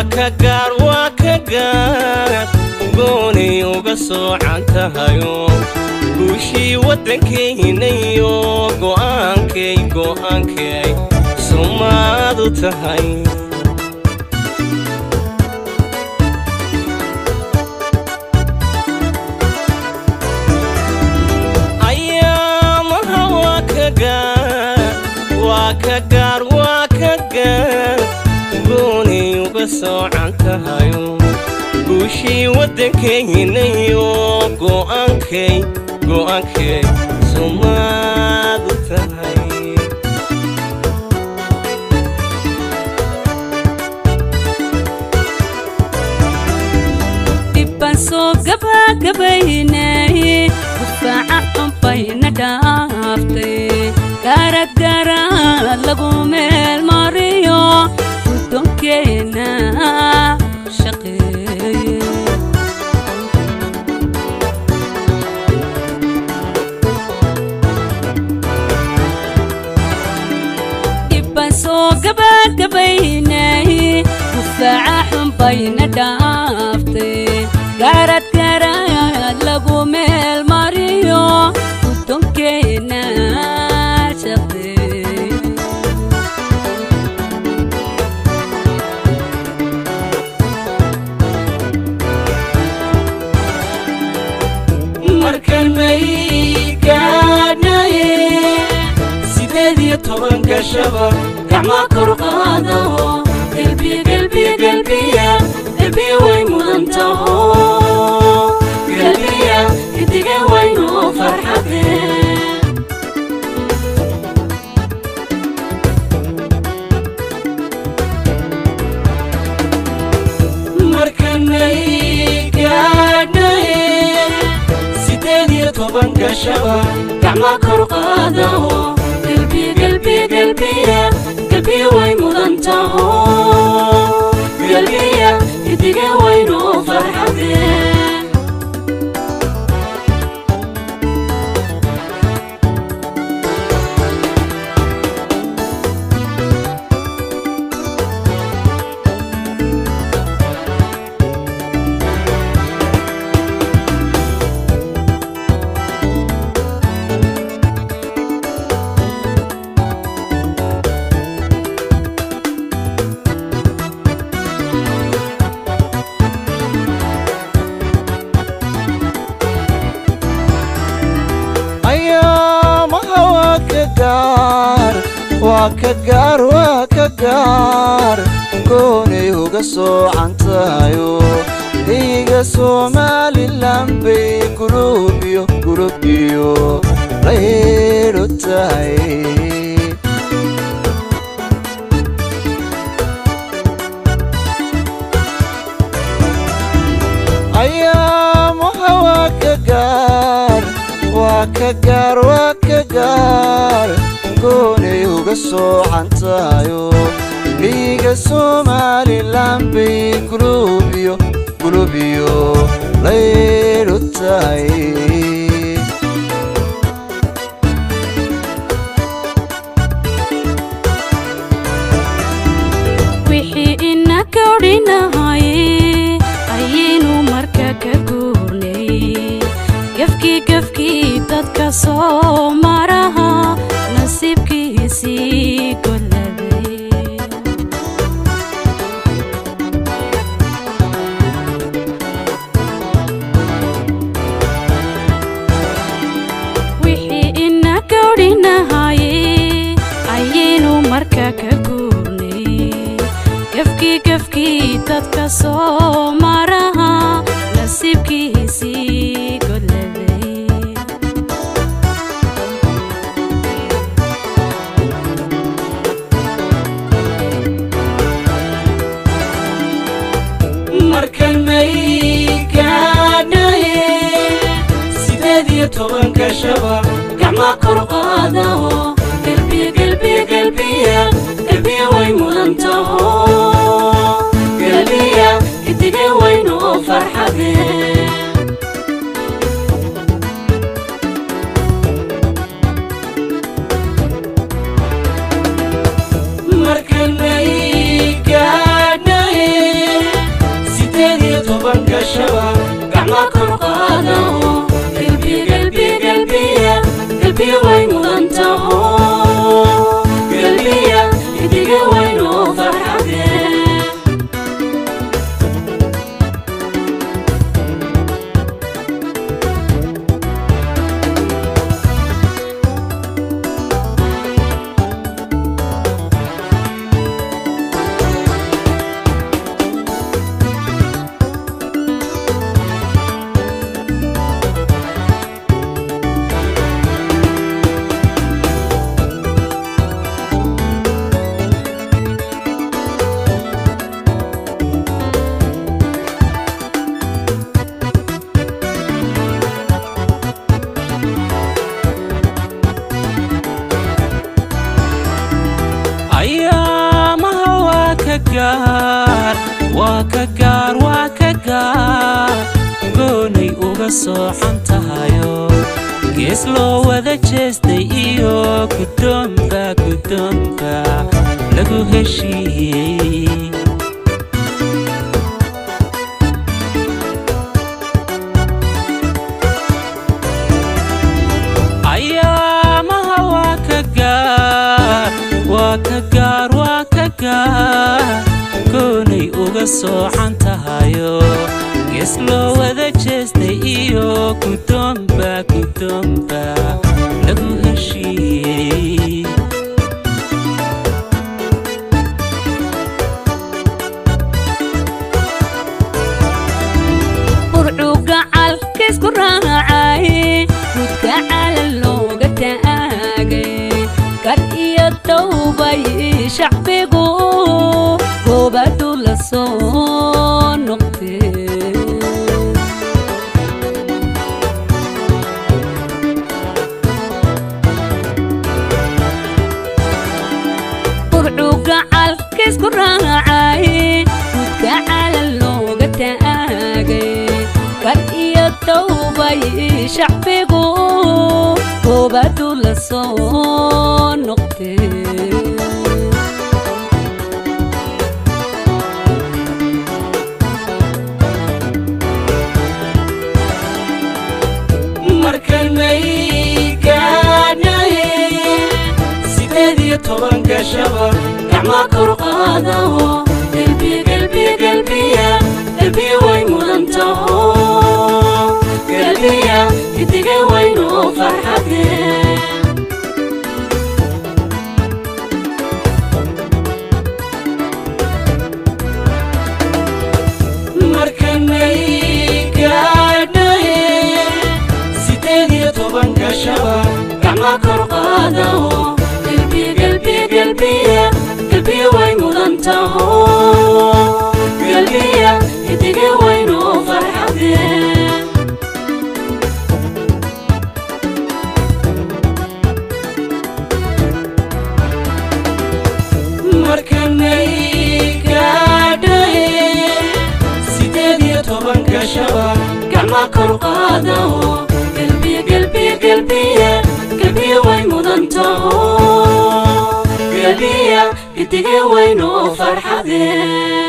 ka gaar waa ka gaar goonay uga soocan tahayo guushii waddankaynayo go'aankay go'aankay sumaadu tahay ayaamaha waa ka gaar waa ka gaar waa ka gaar goonay uga soocan tahayo guushii waddankaynayo go'aankay go'aankay sumaadu tahay dhibbaan soo gabagabaynay dufaaca xunbayna dhaaftay gaarad gaaraad lagu meel mariyo guddoonkeena shaqeeye dhibbaan soo gabagabaynay dufaaca xunbayna dhaaftay gaarad gaaraad lagu meel mariyo guddoonkeena shaqeeye markan may gaadhnaye sideed iyo tobanka shaba gacma kor qaado gelbiya gelbiya gelbiya gelbiya way mudan taho gelbiya gidiga waynu farxade markan may gaadhnaye sideed iyo tobanka shaba gacma kor qaado gelbiya gelbiya gelbiya gelbiya way mudan taho gelbiya gidiga waynu farxade ayaamaha waa ka gaar waa ka gaar waa ka gaar goonay uga soocan tahayo dhiiga somalilan bay gulubiyo gulubiyo laylo tahay ayaamaha waa ka gaar waa ka gaar waa ka gaar goonay uga soocan tahayo dhiiga somalilan bay gulubiyo gulubiyo laylo tahay wixii ina kawdhinahaye ayaynu marka ka guurnay gefkii gefkii dadka soo maraha nasiibkiisii golladay wixii ina kawdhinahaye ayaynu marka ka guurnay gefkii gefkii dadka soo maraha nasiibkiisii golladay markan may gaadhnaye sideed iyo tobanka shaba gacma kor qaado gelbiya gelbiya gelbiya gelbiya way mudan taho gelbiya gidiga waynu farxade markan may gaadhnaye galbiya way mudan taho galbiya idiga waynoo farxadee ayaamaha waa ka gaar waa ka gaar waa ka gaar goonay uga sooxan tahayo gees loo wada jeestay iyo guddoonka guddoonka lagu heshiiyey ayaamaha waa ka gaar waa ka gaar waa ka gaar goonay uga sooxan tahayo gees loo wada jeestay iyo guddoonba guddoonba lagu heshiiyey burcugacal kiisku raacay mudka cala looga taagay kar iyo dowbay shacbigu goobadu la soo noqtee burcugacal kiisku raacay mudka cala looga taagay kar iyo dowbay shacbigu goobadu la soo noqtee markanay gaadhay sideed iyo toban gashaba gacma kor qaadaho galbiya galbiya galbiya galbiya way mudan taho galbiya idiga waynoo farxadee markanay gaadhay sideed iyo toban gashaba gacma kor qaadaho galbiya galbiya galbiya galbiya way mudan taho galbiya idiga waynoo farxadee markanay gaadhay sideed iyo toban gashaba gacma kor qaadaho galbiya galbiya galbiya galbiya way mudan taho galbiya idiga waynoo farxadee